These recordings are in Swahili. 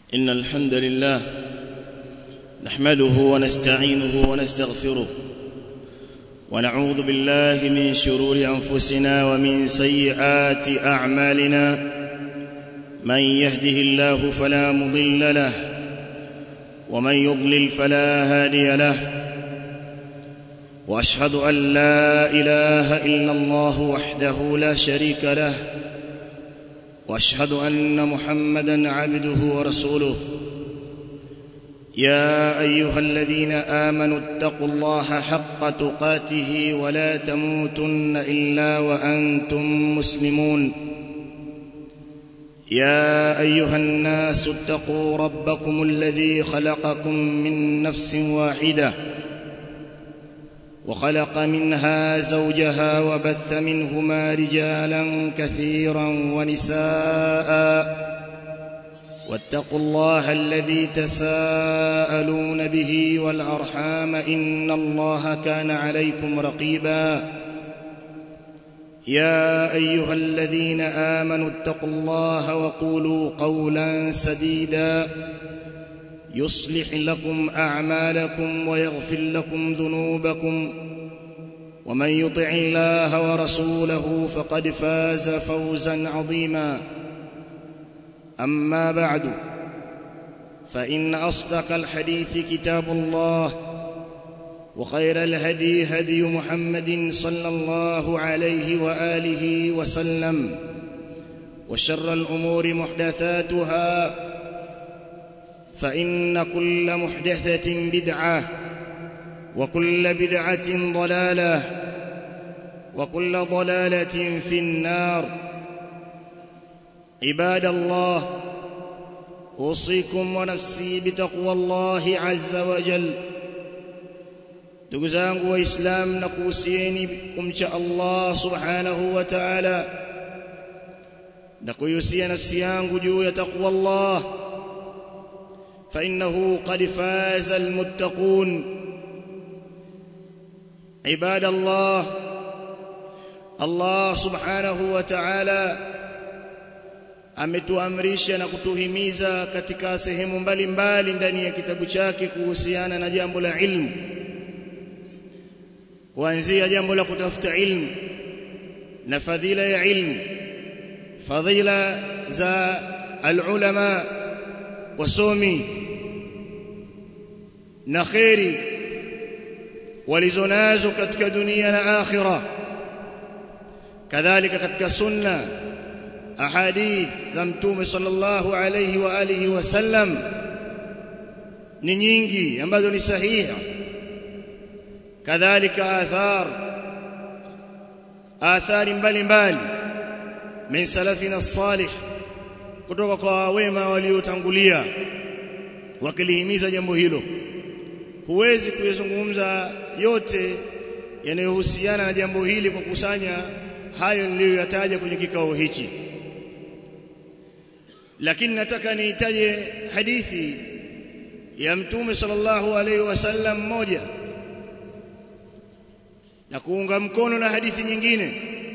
إن الحمد لله نحمده ونستعينه ونستغفره ونعوذ بالله من شرور أنفسنا ومن سيئات أعمالنا من يهده الله فلا مضل له ومن يضلل فلا هادي له واشهد ان لا اله الا الله وحده لا شريك له واشهد ان محمدا عبده ورسوله يا ايها الذين امنوا اتقوا الله حق تقاته ولا تموتن الا وانتم مسلمون يا ايها الناس اتقوا ربكم الذي خلقكم من نفس واحده وخلق منها زوجها وبث منهما رجالا كثيرا ونساء واتقوا الله الذي تساءلون به والارحام ان الله كان عليكم رقيبا يا ايها الذين امنوا اتقوا الله وقولوا قولا سديدا يصلح لكم اعمالكم ويغفر لكم ذنوبكم ومن يطع الله ورسوله فقد فاز فوزا عظيما اما بعد فان اصدق الحديث كتاب الله وخير الهدي هدي محمد صلى الله عليه واله وسلم وشر الامور محدثاتها فان كل محدثه بدعه وكل بدعه ضلاله وكل ضلاله في النار عباد الله اوصيكم ونفسي بتقوى الله عز وجل ndugu zangu waislamu na kuhusieni kumcha Allah subhanahu wa ta'ala na kuhusia nafsi yangu juu ya taqwa Allah fa innahu qad faza almuttaqun ibadallah Allah subhanahu wa ta'ala ametuamrisha na kutuhimiza katika sehemu mbalimbali ndani ya kitabu chake kuhusiana na jambo la ilmu kuanzia jambo la kutafuta ilmu na fadhila ya ilmu fadhila za alulama wasomi na khairi walizonazo katika dunia na akhira kadhalika katika sunna ahadith za mtume sallallahu alayhi wa alihi wasallam ni nyingi ambazo ni sahiha kadhalika athar athari mbalimbali min salafina salih kutoka kwa wema waliotangulia wakilihimiza jambo hilo huwezi kuyazungumza yote yanayohusiana na jambo hili kwa kusanya hayo niliyoyataja kwenye kikao hichi lakini nataka niitaje hadithi ya mtume sallallahu alaihi wasallam moja na kuunga mkono na hadithi nyingine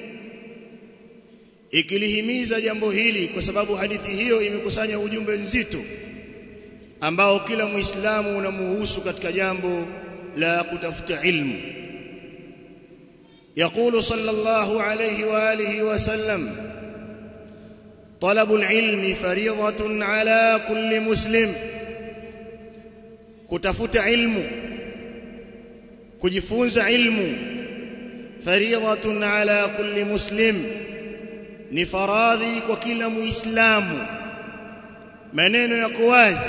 ikilihimiza jambo hili kwa sababu hadithi hiyo imekusanya ujumbe nzito ambao kila muislamu unamuhusu katika jambo la kutafuta ilmu يقول صلى الله عليه واله وسلم طلب العلم فريضة على كل مسلم kutafuta ilmu kujifunza ilmu fariidatun ala kulli muslim ni faradhi kwa kila muislamu maneno yako wazi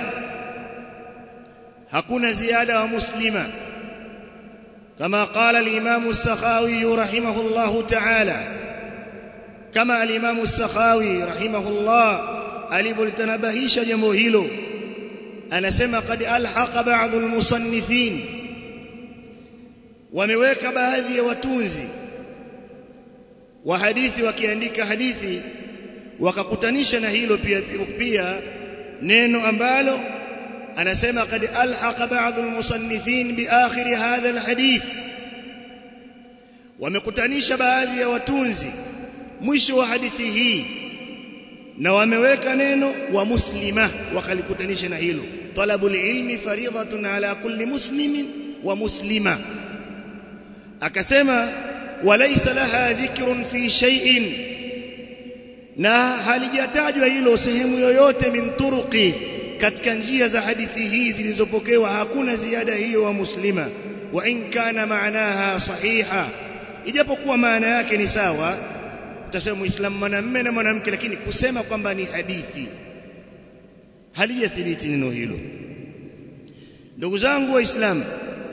hakuna ziada wa muslima kama qala al-imam as-sakhawi rahimahullah ta'ala kama al-imam as-sakhawi rahimahullah alivyotanabahisha jambo hilo anasema qad alhaqa ba'd al-musannifin wameweka baadhi ya watunzi wa hadithi wakiandika hadithi wakakutanisha na hilo pia pia neno ambalo anasema kad alhaqa ba'd almusannifin bi akhir hadha alhadith wamekutanisha baadhi ya watunzi mwisho wa hadithi hii na wameweka neno wa muslima wakalikutanisha na hilo talabul ilmi faridatun ala kulli muslimin wa muslima akasema walaysa laha dhikrun fi shay'in na halijatajwa hilo sehemu yoyote min turuqi katika njia za hadithi hii zilizopokewa hakuna ziada hiyo wa muslima wa in kana maanaha sahiha ijapokuwa maana yake ni sawa utasema muislamu mwanamume na mwanamke lakini kusema kwamba ni hadithi halijathibiti neno hilo ndugu zangu waislamu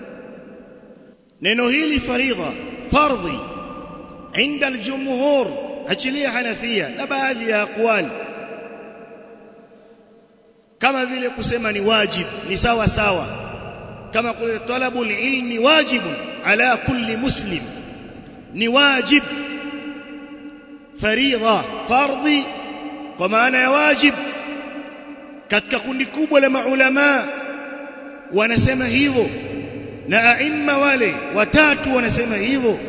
neno hili faridha fardhi عند الجمهور achilia hanafia na baadhi ya aqwali kama vile kusema ni wajib ni sawa sawa kama kule talabul ilmi wajibun ala kulli muslim ni wajib faridha fardhi kwa maana ya wajib katika kundi kubwa la maulama wanasema hivyo na aima wale watatu wanasema hivyo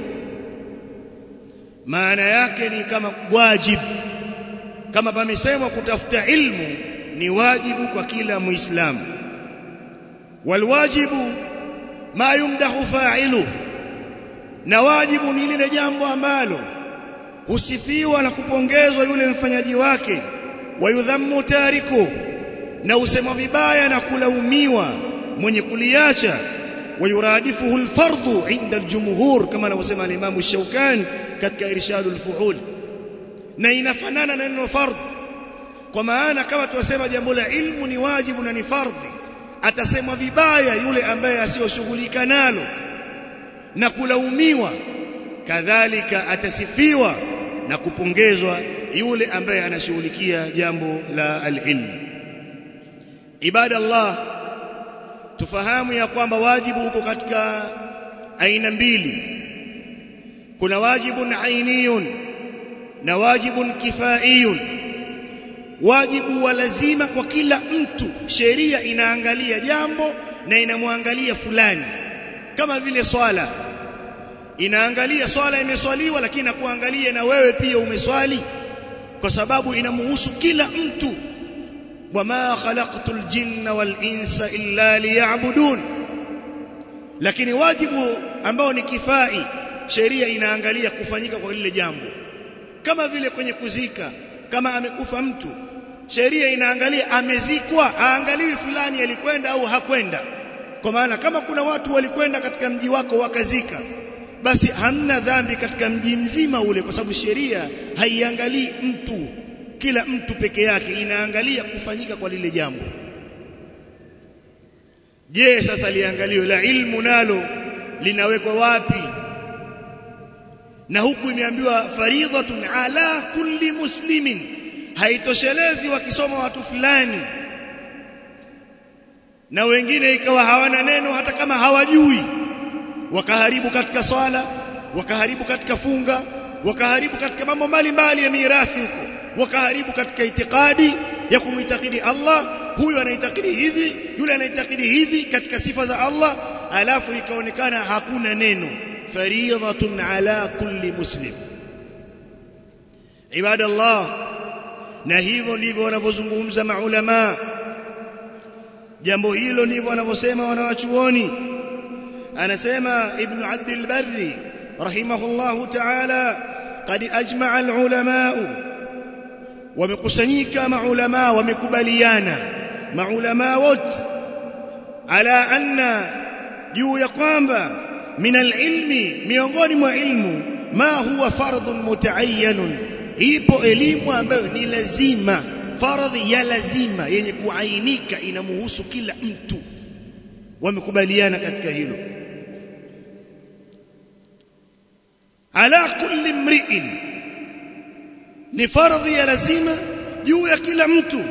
maana yake ni kama wajib kama pamesemwa kutafuta ilmu ni wajibu kwa kila muislamu walwajibu ma yumdahu fa'ilu na wajibu ni lile jambo ambalo husifiwa na kupongezwa yule mfanyaji wake wayudhammu tariku na usema vibaya na kulaumiwa mwenye kuliacha wayuradifuhu alfardhu inda aljumhur kama anavyosema al-Imam Shawkani katika irshadul fuhul na inafanana na neno fardh kwa maana kama tuwasema jambo la ilmu ni wajibu na ni fardhi atasemwa vibaya yule ambaye asiyoshughulika nalo na kulaumiwa kadhalika atasifiwa na kupongezwa yule ambaye anashughulikia jambo la alilmu ibada Allah tufahamu ya kwamba wajibu uko katika aina mbili kuna wajibun ainiyun na wajibun kifaiyun wajibu wa lazima kwa kila mtu sheria inaangalia jambo na inamwangalia fulani kama vile swala inaangalia swala imeswaliwa lakini nakuangalia na wewe pia umeswali kwa sababu inamhusu kila mtu wama khalaqtul jinna wal insa illa liya'budun lakini wajibu ambao ni kifai sheria inaangalia kufanyika kwa lile jambo kama vile kwenye kuzika kama amekufa mtu sheria inaangalia amezikwa aangaliwi fulani alikwenda au hakwenda kwa maana kama kuna watu walikwenda katika mji wako wakazika basi hamna dhambi katika mji mzima ule kwa sababu sheria haiangalii mtu kila mtu peke yake inaangalia kufanyika kwa lile jambo je sasa liangaliwe la ilmu nalo linawekwa wapi na huku imeambiwa faridhatun ala kulli muslimin haitoshelezi wakisoma watu fulani na wengine ikawa hawana neno hata kama hawajui wakaharibu katika swala wakaharibu katika funga wakaharibu katika mambo mbalimbali ya mirathi huko wakaharibu katika itikadi ya kumitakidi Allah huyo anaitakidi hivi yule anaitakidi hivi katika sifa za Allah alafu ikaonekana hakuna neno faridhatun ala kulli muslim ibadallah na hivyo ndivyo wanavyozungumza maulama jambo hilo ndivyo wanavyosema wanawachuoni anasema ibn abd al-barri rahimahullahu ta'ala qad ajma'a al-ulama wamekusanyika maulama wamekubaliana maulama wote ala anna juu ya kwamba min al-ilmi miongoni mwa ilmu ma huwa fardhun mutaayyanun ipo elimu ambayo ni lazima faradhi ya lazima yenye kuainika inamuhusu kila mtu wamekubaliana katika hilo ala kulli mri'in ni faradhi ya lazima juu ya kila mtu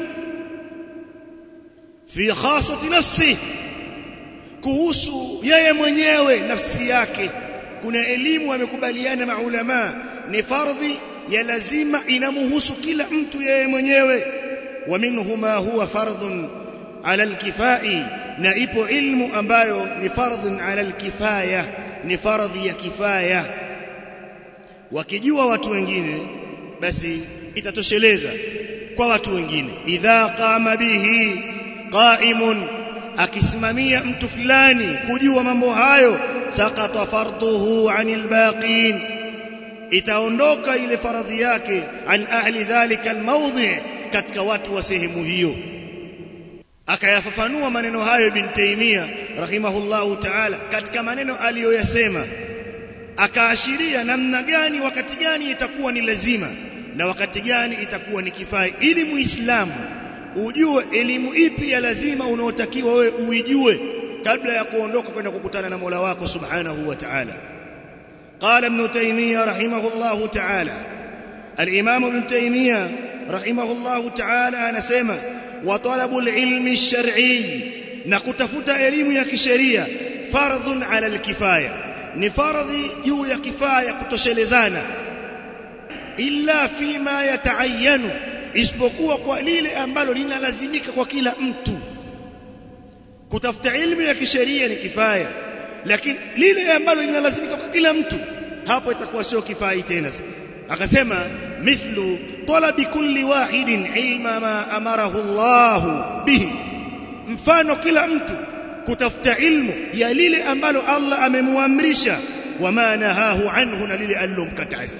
fi khasati nafsi kuhusu yeye mwenyewe nafsi yake kuna elimu wamekubaliana maulama ni fardhi ya lazima inamuhusu kila mtu yeye mwenyewe wa minhuma huwa fardhun ala alkifai na ipo ilmu ambayo ni fardhun ala alkifaya ni fardhi ya kifaya wakijua watu wengine basi itatosheleza kwa watu wengine idha qama bihi qa'imun akisimamia mtu fulani kujua mambo hayo sakata fardhuhu anil baqin itaondoka ile faradhi yake an ahli dhalika almawdhi katika watu wa sehemu hiyo akayafafanua maneno hayo ibn Taymiyyah rahimahullahu ta'ala katika maneno aliyoyasema akaashiria namna gani wakati gani itakuwa ni lazima na wakati gani itakuwa ni kifai ili muislamu ujue elimu ipi ya lazima unaotakiwa wewe uijue kabla ya kuondoka kwenda kukutana na Mola wako subhanahu wa ta'ala قال ابن تيمية رحمه الله تعالى الإمام ابن تيمية رحمه الله تعالى نسمى وطلب العلم الشرعي نكتفت علم يا كشريعه فرض على الكفايه ni fardhi juu ya kifaya kutoshelezana illa fima yataayanu isipokuwa kwa lile ambalo linalazimika kwa kila mtu kutafuta ilmu ya kisheria ni kifaya lakini lile ambalo linalazimika kwa kila mtu hapo itakuwa sio kifai tena akasema mithlu talabi kulli wahidin ilma ma amarahu Allah bihi mfano kila mtu kutafuta ilmu ya lile ambalo Allah amemuamrisha wama nahahu anhu na lile alilomkataza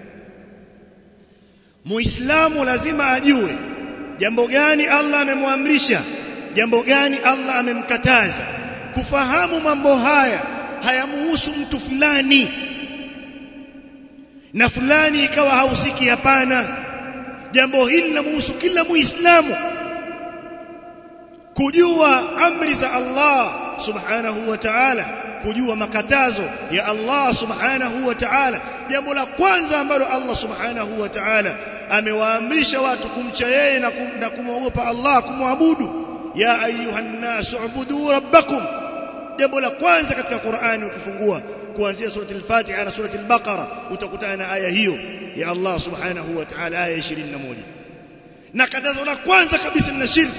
Muislamu lazima ajue jambo gani Allah amemwamrisha jambo gani Allah amemkataza kufahamu mambo haya hayamuhusu mtu fulani na fulani ikawa hausiki hapana jambo hili linamuhusu kila muislamu kujua amri za Allah subhanahu wa ta'ala kujua makatazo ya Allah subhanahu wa ta'ala jambo la kwanza ambalo Allah subhanahu wa ta'ala amewaamrisha watu kumcha yeye na, kum, na kumwogopa Allah kumwabudu ya ayuhan nasu ubudu rabbakum jambo la kwanza katika Qur'ani ukifungua kuanzia surati al-Fatiha na surati al-Baqara utakutana na aya hiyo ya Allah subhanahu wa ta'ala aya 21 na katazo la kwanza kabisa ni shirki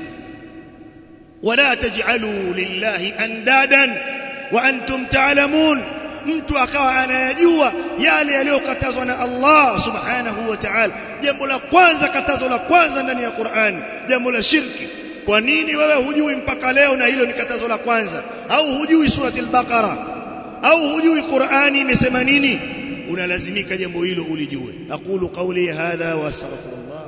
ولا تجعلوا لله اندادا وانتم تعلمون mtu akawa anayajua yale yaliyokatazwa na Allah subhanahu wa ta'ala jambo la kwanza katazo la kwanza ndani ya Qur'an jambo la shirki kwa nini wewe hujui mpaka leo na hilo ni katazo la kwanza au hujui surati al-Baqara au hujui Qur'ani imesema nini unalazimika jambo hilo ulijue aqulu qawli hadha wa astaghfirullah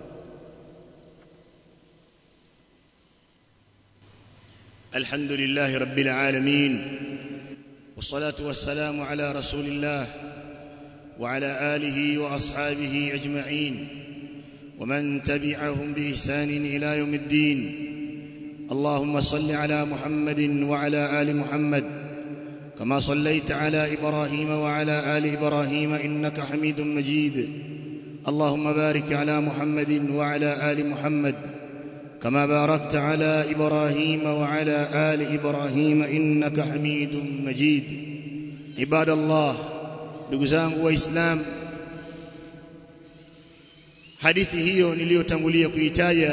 الحمد لله رب العالمين والصلاة والسلام على رسول الله وعلى آله وأصحابه أجمعين ومن تبعهم بإحسان إلى يوم الدين اللهم صل على محمد وعلى آل محمد كما صليت على إبراهيم وعلى آل إبراهيم إنك حميد مجيد اللهم بارك على محمد وعلى آل محمد كما باركت على ابراهيم وعلى ال ابراهيم انك حميد مجيد عباد الله ndugu zangu waislamu hadithi hiyo niliyotangulia kuitaja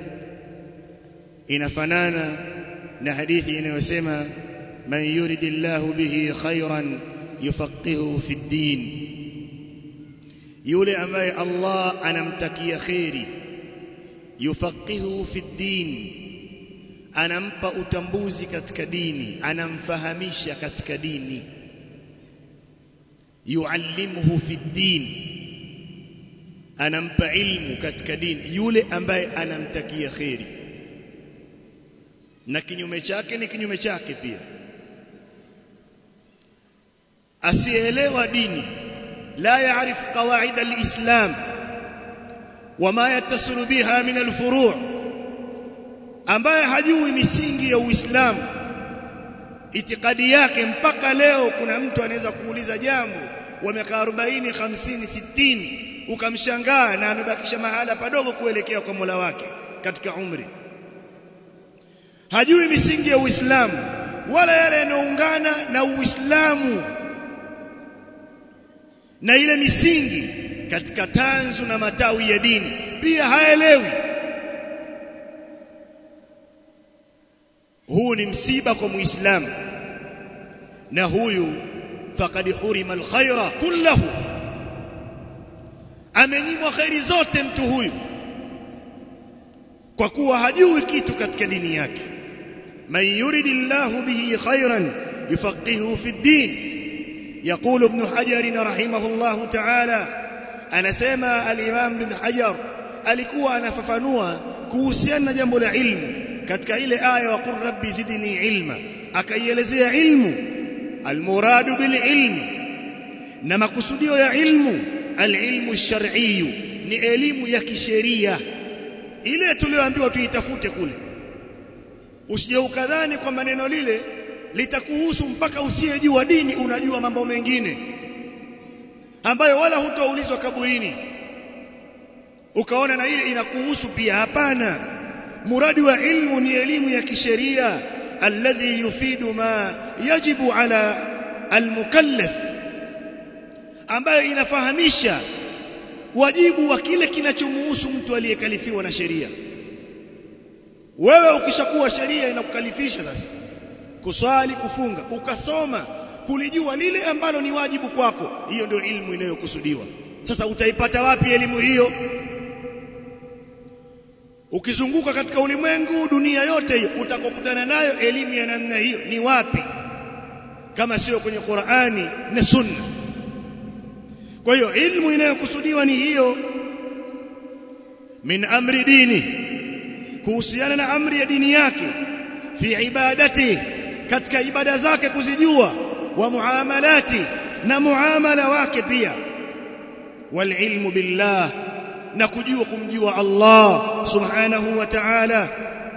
inafanana na hadithi inayosema man yuridillahu bihi khairan yufaqihu fi ddin yule ambaye Allah anamtakia khairi yufaqihu fi ddin anampa utambuzi katika dini anamfahamisha katika dini yuallimuhu fi ddin anampa ilmu katika dini yule ambaye anamtakia kheri na kinyume chake ni kinyume chake pia asielewa dini la yaarif qawaid alislam wama yattasilu biha min alfuru' ambaye hajui misingi ya Uislamu itikadi yake mpaka leo kuna mtu anaweza kuuliza jambo wa miaka 40 50 60 ukamshangaa na amebakisha mahala padogo kuelekea kwa Mola wake katika umri hajui misingi ya Uislamu wala yale yanayoungana na Uislamu na ile misingi katika tanzu na matawi ya dini pia haelewi huu ni msiba kwa muislamu na huyu faqad hurima alkhaira kullahu amenyimwa khairi zote mtu huyu kwa kuwa hajui kitu katika dini yake man yuridillahu bihi khairan yufaqihu fi ddin يقول ابن حجر رحمه الله تعالى anasema al-Imam ibn Hajar alikuwa anafafanua kuhusiana na jambo la ilmu katika ile aya wa qur rabbi zidni ilma akaielezea ilmu almuradu bil ilmi na makusudio ya ilmu alilmu shar'i ni elimu ya kisheria ile tulioambiwa tuitafute kule usije ukadhani kwamba neno lile litakuhusu mpaka usiyejua dini unajua mambo mengine ambayo wala hutoulizwa kaburini ukaona na ile inakuhusu pia hapana muradi wa ilmu ni elimu ya kisheria alladhi yufidu ma yajibu ala almukallaf ambayo inafahamisha wajibu wa kile kinachomuhusu mtu aliyekalifiwa na sheria wewe ukishakuwa sheria inakukalifisha sasa kuswali kufunga ukasoma kulijua lile ambalo ni wajibu kwako hiyo ndio ilmu inayokusudiwa sasa utaipata wapi elimu hiyo ukizunguka katika ulimwengu dunia yote hiyo utakokutana nayo elimu ya namna hiyo ni wapi kama sio kwenye Qur'ani na Sunna kwa hiyo ilmu inayokusudiwa ni hiyo min amri dini kuhusiana na amri ya dini yake fi ibadati katika ibada zake kuzijua wa muamalati na muamala wake pia wal ilmu billah na kujua kumjua Allah subhanahu wa ta'ala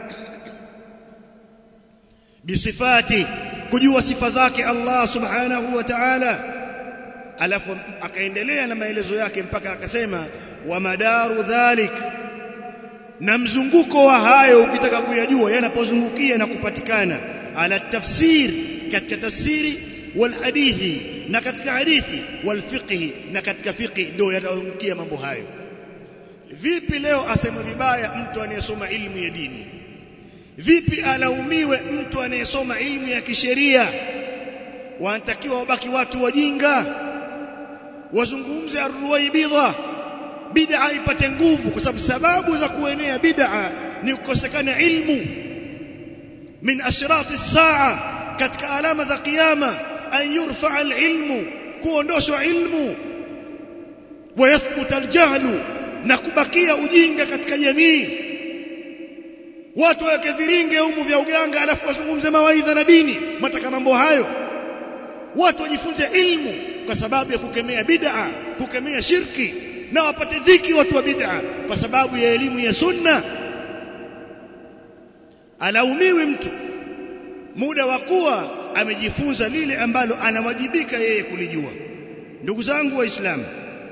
bisifati kujua sifa zake Allah subhanahu wa ta'ala alafu akaendelea na maelezo yake mpaka akasema wa madaru dhalik na mzunguko wa hayo ukitaka kuyajua yanapozungukia na kupatikana ala tafsir katika tafsiri wal hadithi na katika hadithi wal fiqhi na katika fiqhi ndio yataungia mambo hayo vipi leo aseme vibaya mtu anayesoma ilmu ya dini vipi alaumiwe mtu anayesoma ilmu ya kisheria wanatakiwa wabaki watu wajinga wazungumze arruwaibidha bid'a ipate nguvu kwa sababu sababu za kuenea bid'a ni kukosekana ilmu min ashrati saa katika alama za kiyama an yurfa alilmu kuondoshwa ilmu wayathbuta aljahlu na kubakia ujinga katika jamii watu waweke viringe humu vya uganga alafu wazungumze mawaidha na dini mataka mambo hayo watu wajifunze ilmu kwa sababu ya kukemea bid'a kukemea shirki na wapate dhiki watu wa bid'a kwa sababu ya elimu ya sunna alaumiwi mtu muda wa kuwa amejifunza lile ambalo anawajibika yeye kulijua ndugu zangu waislamu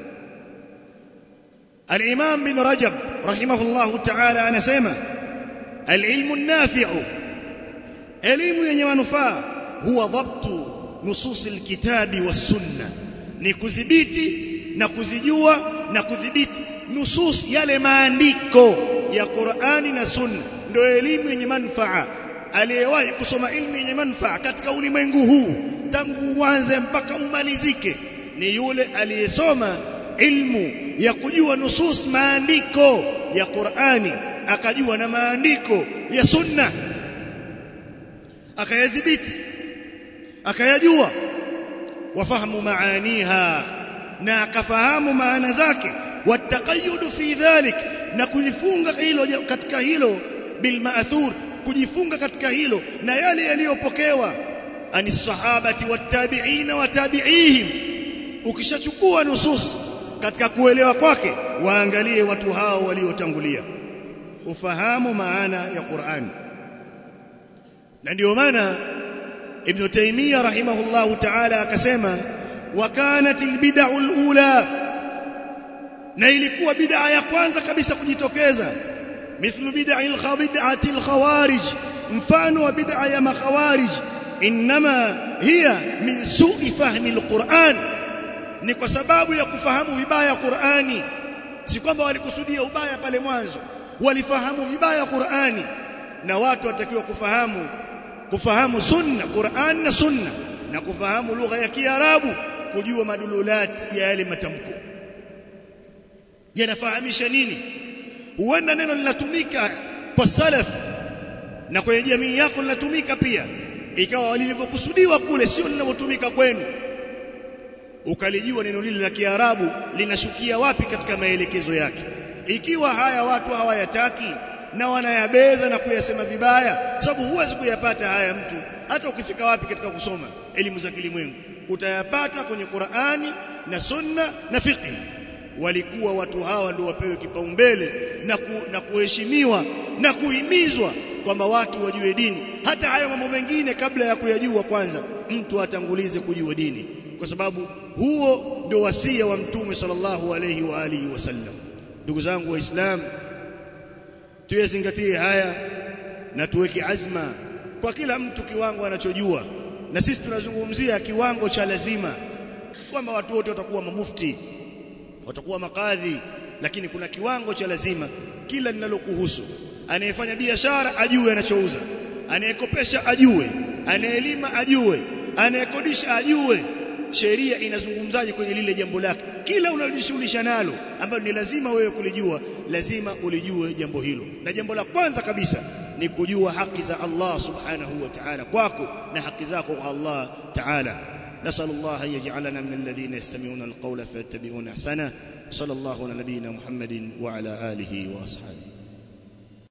الإمام بن رجب رحمه الله تعالى anasema العلم النافع elimu yenye manufaa huwa dhabtu nusus alkitabi was-sunna ni kudhibiti na kuzijua na kudhibiti nusus yale maandiko ya Qur'ani na Sunna ndio elimu yenye manufaa aliyewahi kusoma ilmu yenye manufaa katika ulimwengu huu tangu uanze mpaka umalizike ni yule aliyesoma ilmu ya kujua nusus maandiko ya Qur'ani akajua na maandiko ya Sunna akayadhibiti akayajua wafahamu maaniha na akafahamu maana zake wataqayyud fi dhalik na kulifunga hilo katika hilo bil ma'thur kujifunga katika hilo na yale yaliyopokewa ani sahabati wattabi'ina watabi'ihim ukishachukua nusus katika kuelewa kwake waangalie watu hao waliotangulia ufahamu maana ya Qur'an na ndio maana Ibn Taymiyyah rahimahullahu ta'ala akasema wa kanat albid'u alula na ilikuwa bid'a ya kwanza kabisa kujitokeza mithlu bid'a al-khabid'ati al-khawarij mfano wa bid'a ya makhawarij inma hiya min su'i fahmi al-Qur'an ni kwa sababu ya kufahamu vibaya Qur'ani si kwamba walikusudia ubaya pale mwanzo walifahamu vibaya Qur'ani na watu watakiwa kufahamu kufahamu sunna Qur'an na sunna na kufahamu lugha ya Kiarabu kujua madululat ya yale matamko yanafahamisha nini huenda neno linatumika kwa salaf na kwenye jamii yako linatumika pia ikawa lilivyokusudiwa kule sio linavyotumika kwenu ukalijua neno lile la Kiarabu linashukia wapi katika maelekezo yake ikiwa haya watu hawayataki na wanayabeza na kuyasema vibaya sababu huwezi kuyapata haya mtu hata ukifika wapi katika kusoma elimu za kilimwengu utayapata kwenye Qur'ani na Sunna na fiqh walikuwa watu hawa ndio wapewe kipaumbele na, ku, na kuheshimiwa na kuhimizwa kwamba watu wajue dini hata hayo mambo mengine kabla ya kuyajua kwanza mtu atangulize kujua dini kwa sababu huo ndio wasia wa mtume sallallahu alayhi wa alihi wasallam ndugu zangu waislamu tuyazingatie haya na tuweke azma kwa kila mtu kiwango anachojua na sisi tunazungumzia kiwango cha lazima si kwamba watu wote watakuwa mamufti watakuwa makadhi lakini kuna kiwango cha lazima kila linalokuhusu anayefanya biashara ajue anachouza anayekopesha ajue anayelima ajue anayekodisha ajue sheria inazungumzaje kwenye lile jambo lake kila unalojishughulisha nalo ambalo ni lazima wewe kulijua lazima ulijue jambo hilo na jambo la kwanza kabisa ni kujua haki za Allah subhanahu wa ta'ala kwako na haki zako kwa Allah ta'ala نسأل الله أن يجعلنا من الذين يستمعون القول فيتبعون أحسنه صلى الله على نبينا محمد وعلى آله وأصحابه